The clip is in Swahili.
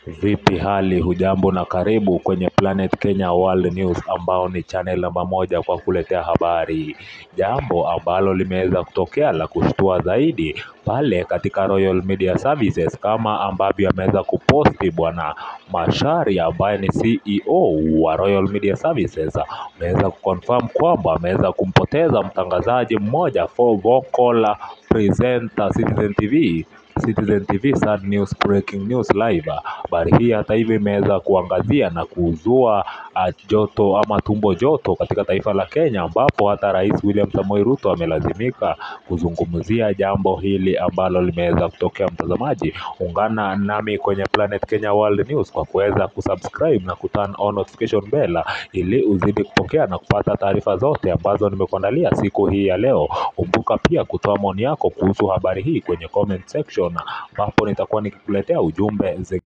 Vipi hali hujambo na karibu kwenye Planet Kenya World News ambao ni channel namba moja kwa kuletea habari. Jambo ambalo limeweza kutokea la kushtua zaidi pale katika Royal Media Services kama ambavyo ameweza kuposti bwana Macharia ambaye ni CEO wa Royal Media Services ameweza kuconfirm kwamba ameweza kumpoteza mtangazaji mmoja for vocal presenter Citizen TV Citizen TV sad news breaking news live. Habari hii hata hivyo imeweza kuangazia na kuzua uh, joto ama tumbo joto katika taifa la Kenya, ambapo hata Rais William Samoei Ruto amelazimika kuzungumzia jambo hili ambalo limeweza kutokea. Mtazamaji, ungana nami kwenye Planet Kenya World News kwa kuweza kusubscribe na kuturn on notification bell ili uzidi kupokea na kupata taarifa zote ambazo nimekuandalia siku hii ya leo. Kumbuka pia kutoa maoni yako kuhusu habari hii kwenye comment section, ambapo nitakuwa nikikuletea ujumbe zi